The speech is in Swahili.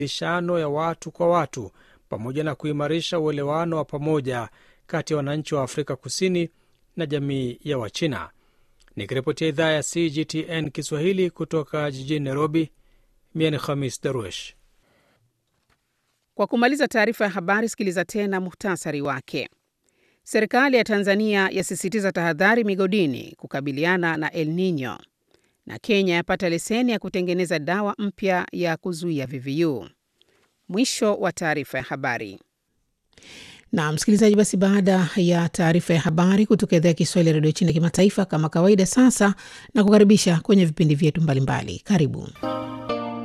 ishano ya watu kwa watu pamoja na kuimarisha uelewano wa pamoja kati ya wananchi wa Afrika Kusini na jamii ya Wachina. Nikiripotia idhaa ya CGTN Kiswahili kutoka jijini Nairobi, mie ni Khamis Darwesh. Kwa kumaliza taarifa ya habari, sikiliza tena muhtasari wake. Serikali ya Tanzania yasisitiza tahadhari migodini kukabiliana na El Nino, na Kenya yapata leseni ya kutengeneza dawa mpya ya kuzuia VVU. Mwisho wa taarifa ya habari. Na msikilizaji, basi baada ya taarifa ya habari kutoka idhaa ya Kiswahili ya redio China kimataifa, kama kawaida, sasa na kukaribisha kwenye vipindi vyetu mbalimbali. Karibu.